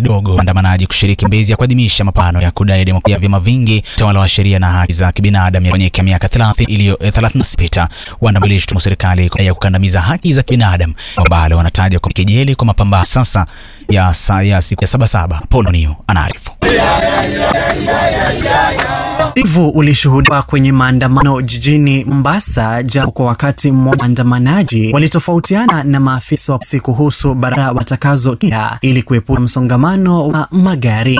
kidogo waandamanaji kushiriki mbezi ya kuadhimisha mapambano ya kudai demokrasia ya vyama vingi, utawala wa sheria na haki za kibinadamu yafanyike miaka 30 iliyo 36. Waandamanaji walishtumu serikali ya kukandamiza haki za kibinadamu ambalo wanataja kwa kejeli kwa mapambano sasa ya saa ya siku ya Sabasaba. Paul Niu anaarifu. Utulivu ulishuhudiwa kwenye maandamano jijini Mombasa, japo kwa wakati mmoja waandamanaji walitofautiana na maafisa wa polisi kuhusu barabara watakazotumia ili kuepuka msongamano wa magari.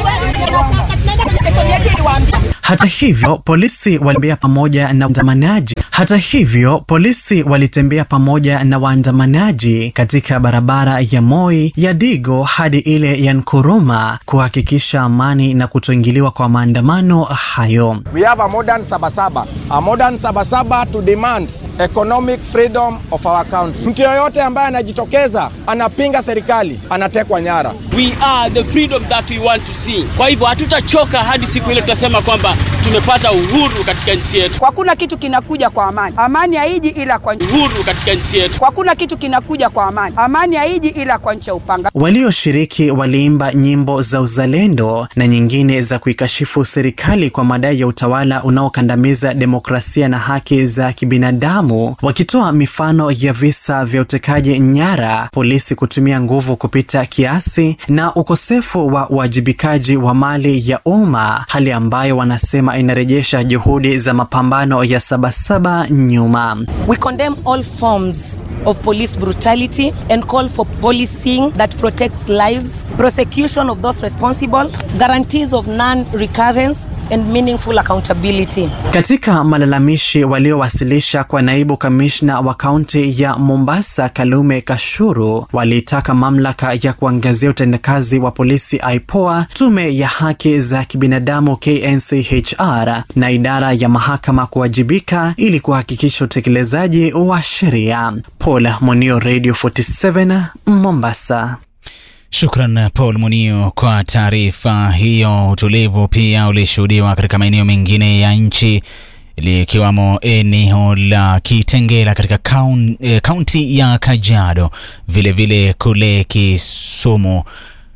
Hata hivyo polisi walitembea pamoja na waandamanaji. Hata hivyo polisi walitembea pamoja na waandamanaji katika barabara ya Moi ya Digo hadi ile ya Nkuruma kuhakikisha amani na kutoingiliwa kwa maandamano hayo. We have a modern Sabasaba. A modern Sabasaba to demand economic freedom of our country. Mtu yoyote ambaye anajitokeza anapinga serikali anatekwa nyara. We are the freedom that we want to see. Kwa hivyo hatutachoka hadi siku ile tutasema kwamba tumepata uhuru katika nchi yetu. Kwa kuna kitu kinakuja kwa amani. Amani haiji ila kwa Uhuru katika nchi yetu. kwa kuna kitu kinakuja kwa amani. Amani haiji ila kwa nchi ya upanga. Walioshiriki waliimba nyimbo za uzalendo na nyingine za kuikashifu serikali kwa madai ya utawala unaokandamiza demokrasia na haki za kibinadamu, wakitoa mifano ya visa vya utekaji nyara, polisi kutumia nguvu kupita kiasi na ukosefu wa uwajibikaji wa mali ya umma, hali ambayo wanasema inarejesha juhudi za mapambano ya Sabasaba nyuma. We condemn all forms of police brutality and call for policing that protects lives, prosecution of those responsible, guarantees of non-recurrence and meaningful accountability. Katika malalamishi waliowasilisha kwa naibu kamishna wa kaunti ya Mombasa Kalume Kashuru, walitaka mamlaka ya kuangazia utendakazi wa polisi IPOA, tume ya haki za kibinadamu KNCHR na idara ya mahakama kuwajibika ili kuhakikisha utekelezaji wa sheria. Paul Monio, Radio 47 Mombasa. Shukran Paul Munio kwa taarifa hiyo. Utulivu pia ulishuhudiwa katika maeneo mengine ya nchi likiwamo eneo la Kitengela katika kaun- eh, kaunti ya Kajiado, vilevile kule Kisumu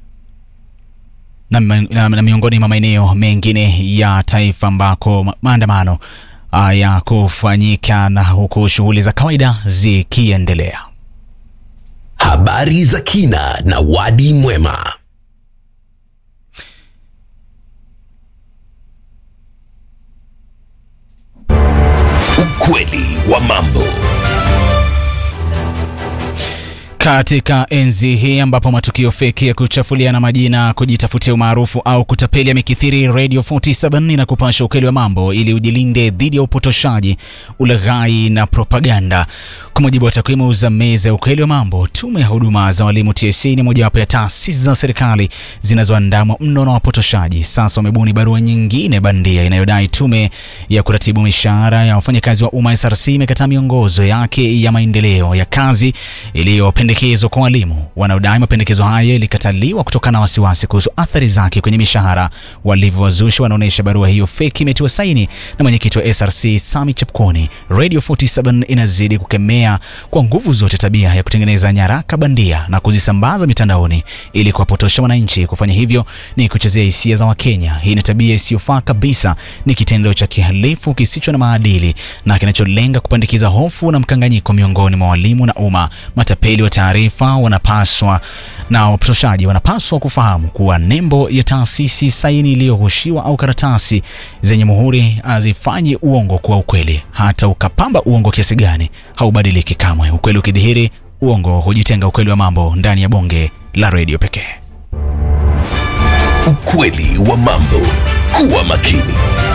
na, na, na miongoni mwa maeneo mengine ya taifa ambako ma- maandamano ah, ya kufanyika na huku shughuli za kawaida zikiendelea. Habari za kina na wadi mwema. Ukweli wa mambo. Katika enzi hii ambapo matukio feki ya kuchafuliana majina, kujitafutia umaarufu au kutapeli yamekithiri, Radio 47 na kupasha ukweli wa mambo ili ujilinde dhidi ya upotoshaji, ulaghai na propaganda. Kwa mujibu wa takwimu za meza ya ukweli wa mambo, tume ya huduma za walimu TSC ni mojawapo ya taasisi za serikali zinazoandamwa mno na wapotoshaji. Sasa wamebuni barua nyingine bandia inayodai tume ya kuratibu mishahara ya wafanyakazi wa umma SRC imekataa miongozo yake ya maendeleo ya kazi iliyopendekezwa kwa walimu wanaodai mapendekezo hayo ilikataliwa kutokana na wasiwasi kuhusu athari zake kwenye mishahara. Walivyowazushi wanaonyesha barua hiyo feki imetiwa saini na mwenyekiti wa SRC Sami Chapkoni. Radio 47 inazidi kukemea kwa nguvu zote tabia ya kutengeneza nyaraka bandia na kuzisambaza mitandaoni ili kuwapotosha wananchi. Kufanya hivyo ni kuchezea hisia za Wakenya. Hii ni tabia isiyofaa kabisa, ni kitendo cha kihalifu kisicho na maadili na kinacholenga kupandikiza hofu na mkanganyiko miongoni mwa walimu na umma. Matapeli wa taarifa wanapaswa na wapotoshaji wanapaswa kufahamu kuwa nembo ya taasisi, saini iliyohushiwa au karatasi zenye muhuri hazifanyi uongo kuwa ukweli. Hata ukapamba uongo kiasi gani, haubadiliki kamwe. Ukweli ukidhihiri, uongo hujitenga. Ukweli wa mambo ndani ya bonge la redio pekee. Ukweli wa mambo. Kuwa makini.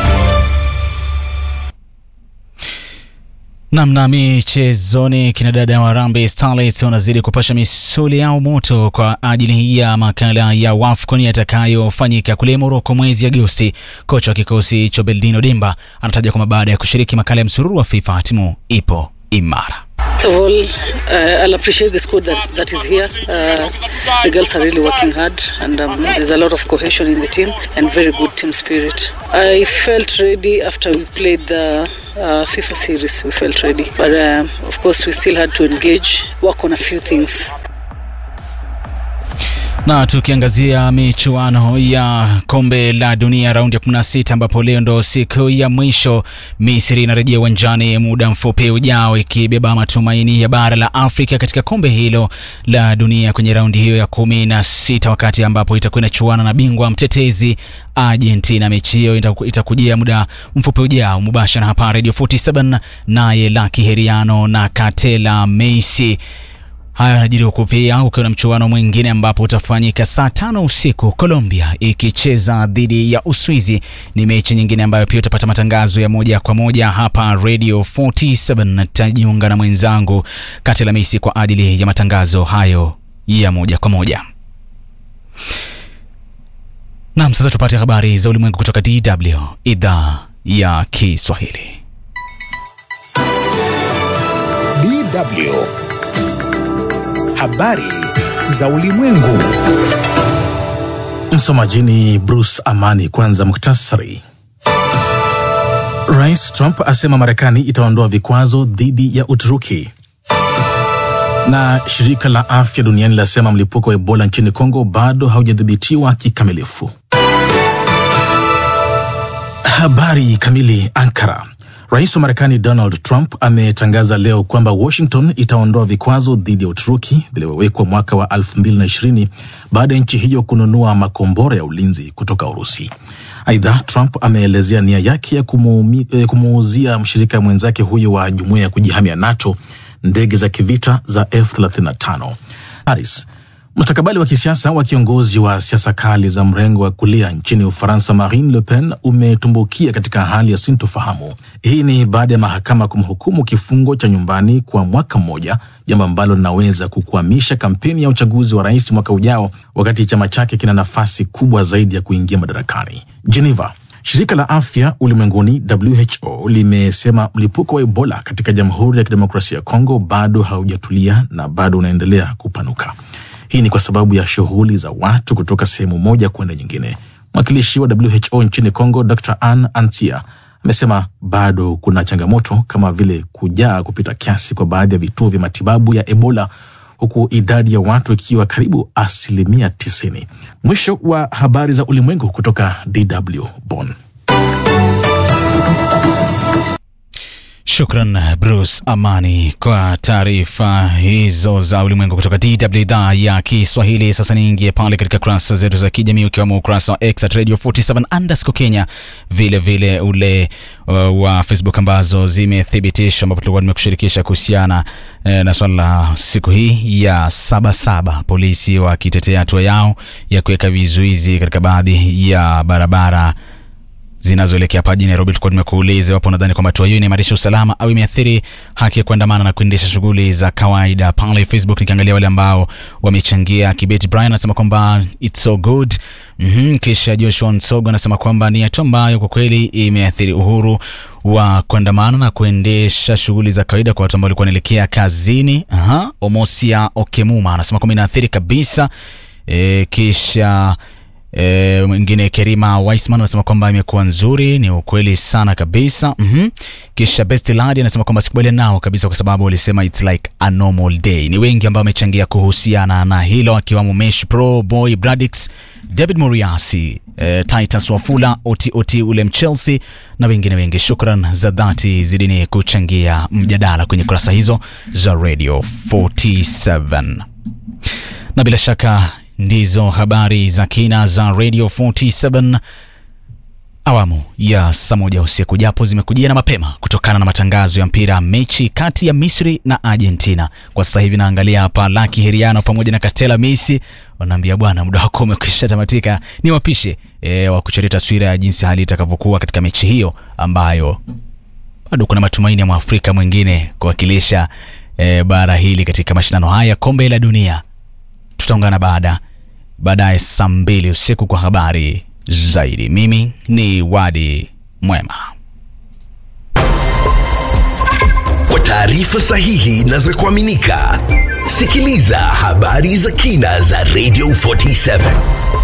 Namna michezoni, kina dada wa Harambee Starlets wanazidi kupasha misuli yao moto kwa ajili ya makala ya WAFCON yatakayofanyika kule Morocco mwezi Agosti. Kocha wa kikosi hicho Beldino Demba anataja kwamba baada ya kushiriki makala ya msururu wa FIFA timu ipo imara. First of all, uh, I'll appreciate the squad that, that is here. Uh, the girls are really working hard, and um, there's a lot of cohesion in the team and very good team spirit. I felt ready after we played the uh, FIFA series. We felt ready, but um, of course, we still had to engage, work on a few things. Na tukiangazia michuano ya kombe la dunia raundi ya 16 ambapo leo ndo siku ya mwisho, Misri inarejea uwanjani muda mfupi ujao ikibeba matumaini ya bara la Afrika katika kombe hilo la dunia kwenye raundi hiyo ya 16, wakati ambapo itakuwa inachuana na bingwa mtetezi Argentina. Mechi hiyo itakujia muda mfupi ujao mubashara hapa Radio 47, naye Lucky Heriano na Katela Messi. Haya yanajiri huku pia ukiwa na mchuano mwingine ambapo utafanyika saa tano usiku, Colombia ikicheza dhidi ya Uswizi. Ni mechi nyingine ambayo pia utapata matangazo ya moja kwa moja hapa Radio 47. Nitajiunga na mwenzangu Katela Messi kwa ajili ya matangazo hayo ya moja kwa moja. Naam, sasa tupate habari za ulimwengu kutoka DW idhaa ya Kiswahili. DW habari za ulimwengu. Msomaji ni Bruce Amani. Kwanza muktasari. Rais Trump asema Marekani itaondoa vikwazo dhidi ya Uturuki, na shirika la afya duniani lasema mlipuko wa Ebola nchini Kongo bado haujadhibitiwa kikamilifu. Habari kamili. Ankara. Rais wa Marekani Donald Trump ametangaza leo kwamba Washington itaondoa vikwazo dhidi ya Uturuki vilivyowekwa mwaka wa 2020 baada ya nchi hiyo kununua makombora ya ulinzi kutoka Urusi. Aidha, Trump ameelezea nia yake ya kumuuzia mshirika mwenzake huyo wa jumuiya ya kujihamia NATO ndege za kivita za F35. Paris. Mustakabali wa kisiasa wa kiongozi wa siasa kali za mrengo wa kulia nchini Ufaransa, Marine Le Pen, umetumbukia katika hali ya sintofahamu. Hii ni baada ya mahakama kumhukumu kifungo cha nyumbani kwa mwaka mmoja, jambo ambalo linaweza kukwamisha kampeni ya uchaguzi wa rais mwaka ujao, wakati chama chake kina nafasi kubwa zaidi ya kuingia madarakani. Geneva. Shirika la afya ulimwenguni WHO limesema mlipuko wa Ebola katika Jamhuri ya Kidemokrasia ya Kongo bado haujatulia na bado unaendelea kupanuka. Hii ni kwa sababu ya shughuli za watu kutoka sehemu moja kwenda nyingine. Mwakilishi wa WHO nchini Kongo, Dr Ann Antia, amesema bado kuna changamoto kama vile kujaa kupita kiasi kwa baadhi ya vituo vya matibabu ya Ebola, huku idadi ya watu ikiwa karibu asilimia 90. Mwisho wa habari za ulimwengu kutoka DW Bonn. Shukran Bruce Amani kwa taarifa hizo za ulimwengu kutoka DW idhaa ya Kiswahili. Sasa niingie pale katika kurasa zetu za kijamii ukiwemo ukurasa wa X at Radio 47 underscore Kenya, vile vile ule uh, wa Facebook ambazo zimethibitishwa, ambapo tulikuwa nimekushirikisha kuhusiana eh, na swala la siku hii ya Sabasaba, polisi wakitetea hatua yao ya kuweka vizuizi katika baadhi ya barabara zinazoelekea hapa jijini Nairobi. Tulikuwa tumekuuliza iwapo unadhani kwamba hatua hiyo inaimarisha usalama au imeathiri haki ya kuandamana na kuendesha shughuli za kawaida. Pale Facebook nikiangalia wale ambao wamechangia, Kibeti Brian anasema kwamba it's so good. Mm-hmm. Kisha Joshua Nsogo anasema kwamba ni hatua ambayo kwa kweli imeathiri uhuru wa kuandamana na kuendesha shughuli za kawaida kwa watu ambao walikuwa wanaelekea kazini. Aha. Omosia Okemuma anasema kwamba inaathiri kabisa. E, kisha E, mwingine Kerima Weisman anasema kwamba imekuwa nzuri, ni ukweli sana kabisa. mm-hmm. Kisha Best Lady anasema kwamba sikubaliana nao kabisa, kwa sababu walisema it's like a normal day. Ni wengi ambao wamechangia kuhusiana na hilo, akiwamo Mesh Pro Boy Bradix, David Moriasi, e, Titus Wafula, Oti Oti ule Mchelsea na wengine wengi. Shukran za dhati zidini kuchangia mjadala kwenye kurasa hizo za Radio 47 na bila shaka ndizo habari za kina za Radio 47 awamu ya saa moja usiku, japo zimekujia na mapema kutokana na matangazo ya mpira mechi kati ya Misri na Argentina. Kwa sasa hivi naangalia hapa Laki Heriano pamoja na Katela Messi wanaambia bwana, muda wako umekwisha tamatika, ni wapishe e, wa kuchorea taswira ya jinsi hali itakavyokuwa katika mechi hiyo ambayo bado kuna matumaini ya mwafrika mwingine kuwakilisha e, bara hili katika mashindano haya kombe la dunia. Tutaungana baada baadaye saa mbili usiku kwa habari zaidi. Mimi ni Wadi Mwema. Kwa taarifa sahihi na za kuaminika, sikiliza habari za kina za Radio 47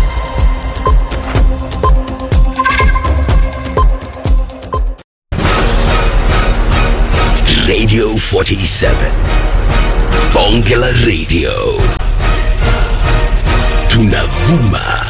Radio 47 Bonge la Radio tunavuma